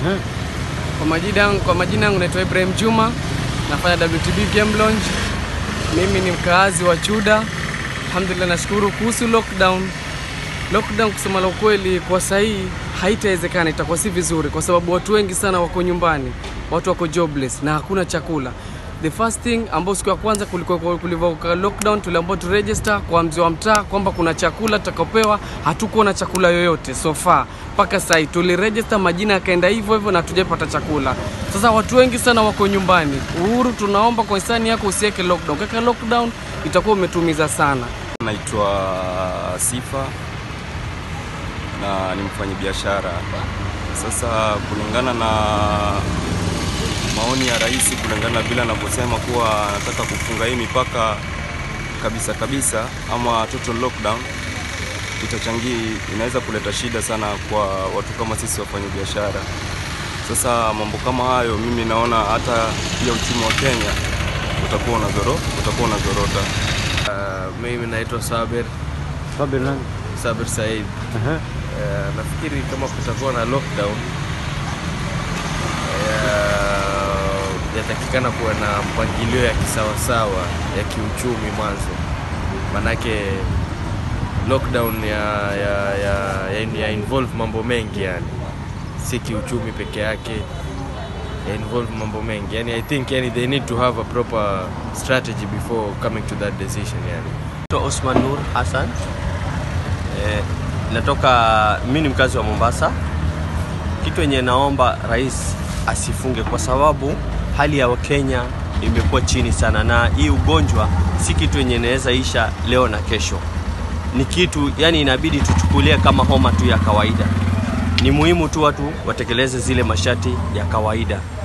Kwa majina yangu kwa majina yangu naitwa Ibrahim Juma, nafanya WTB Game Launch. Mimi ni mkaazi wa Chuda. Alhamdulillah, nashukuru kuhusu lockdown. Lockdown kusema la ukweli, kwa sahii haitawezekana, itakuwa si vizuri, kwa sababu watu wengi sana wako nyumbani, watu wako jobless na hakuna chakula. The first thing ambao siku ya kwanza kulikuwa kulivyoka lockdown, tuliambiwa tu register kwa mzee wa mtaa kwamba kuna chakula tutakapewa. Hatukuwa na chakula yoyote so far mpaka sasa tuliregister, majina yakaenda hivyo hivyo na hatujapata chakula. Sasa watu wengi sana wako nyumbani. Uhuru, tunaomba kwa hisani yako usiweke lockdown. Kaka lockdown itakuwa umetumiza sana. Naitwa Sifa na ni mfanyabiashara. Sasa kulingana na maoni ya rais, kulingana na vile anavyosema kuwa anataka kufunga hii mipaka kabisa kabisa, ama total lockdown, itachangia, inaweza kuleta shida sana kwa watu kama sisi wafanyabiashara. Sasa mambo kama hayo, mimi naona hata pia uchumi wa Kenya utakuwa unazoro utakuwa unazorota. Uh, mimi naitwa Saber Sabir nani? Saber Said. Aha. Uh, nafikiri kama kutakuwa na lockdown uh, yatakikana kuwa na mpangilio ya kisawasawa ya kiuchumi mwanzo, manake lockdown ya, ya, ya, ya, ya involve mambo mengi yani, si kiuchumi peke yake ya involve mambo mengi yani, I think yani, they need to have a proper strategy before coming to that decision yani. Naitwa Osman Nur Hassan. Eh, natoka mimi ni mkazi wa Mombasa. Kitu yenye naomba rais asifunge kwa sababu hali ya Wakenya imekuwa chini sana, na hii ugonjwa si kitu yenye inaweza isha leo na kesho. Ni kitu yani inabidi tuchukulie kama homa tu ya kawaida. Ni muhimu tu watu watekeleze zile masharti ya kawaida.